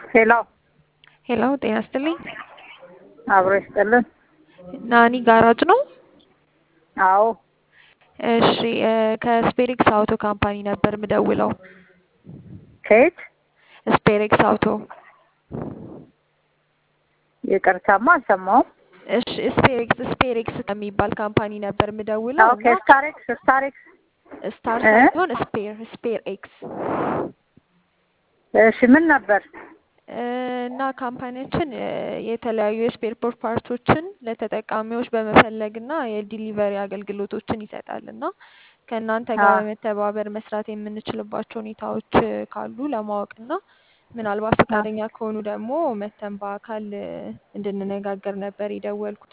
ሄሎ ሄሎ ጤና ይስጥልኝ። አብሮ ይስጥልን። ናኒ ጋራጅ ነው? አዎ እሺ እ ከስፔሪክስ አውቶ ካምፓኒ ነበር ምደውለው። ከየት? ስፔሪክስ አውቶ። ይቅርታማ አልሰማሁም። እሺ ስፔሪክስ ስፔሪክስ ከሚባል ካምፓኒ ነበር ምደውለው ኦኬ ስታሬክስ ስታሬክስ ስታር እ? ሳይሆን ስፔር ስፔር ኤክስ እሺ ምን ነበር? እ እና ካምፓኒያችን እ የተለያዩ የስፔር ፓርቶችን ለተጠቃሚዎች በመፈለግ እና የዲሊቨሪ አገልግሎቶችን ይሰጣል እና ከእናንተ ጋር አዎ። በመተባበር መስራት የምንችልባቸው ሁኔታዎች እ ካሉ ለማወቅ እና ምናልባት ፈቃደኛ ከሆኑ ደግሞ መተን በአካል እ እንድንነጋገር ነበር የደወልኩት።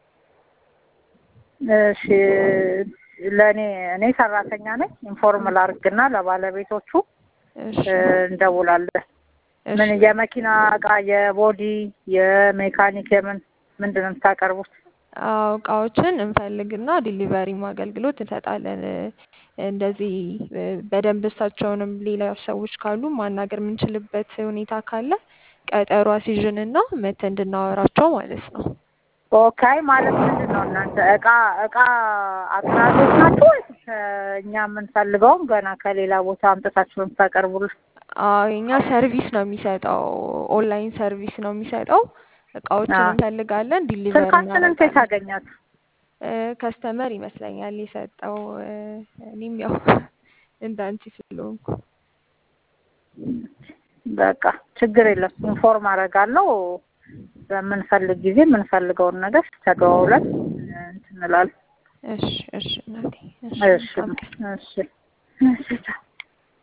እሺ ለእኔ እኔ ሰራተኛ ነኝ። ኢንፎርም ላድርግና ለባለቤቶቹ እሺ እ እንደውላለን። ምን እሺ የመኪና እቃ፣ የቦዲ፣ የሜካኒክ የምን ምንድን ነው የምታቀርቡት? አዎ እቃዎችን እንፈልግና ዲሊቨሪም አገልግሎት እንሰጣለን። እ እንደዚህ እ በደንብ እሳቸውንም ሌላ ሰዎች ካሉ ማናገር የምንችልበት ሁኔታ ካለ ቀጠሮ አስይዥንና መተን እንድናወራቸው ማለት ነው። ኦኬ ማለት ምንድን ነው እናንተ እቃ እቃ አቅራቢዎች ናችሁ ወይስ እ እኛ የምንፈልገውም ገና ከሌላ ቦታ አምጥታችሁ የምታቀርቡልን? አዎ የኛ ሰርቪስ ነው የሚሰጠው፣ ኦንላይን ሰርቪስ ነው የሚሰጠው። እቃዎችን አዎ። እንፈልጋለን፣ ዲሊቨሪ ስልካችንን ከየት እናደርጋለን። አገኛችሁ? እ ከስተመር ይመስለኛል የሰጠው እ እኔም ያው እንዳንቺ ስለሆንኩ በቃ ችግር የለም። ኢንፎርም አደርጋለሁ። በምንፈልግ ጊዜ የምንፈልገውን ነገር ተደዋውለን እ እንትን እንላለን። እሺ እሺ እናቴ እሺ እሺ መልካም ቀን። እሺ እሺ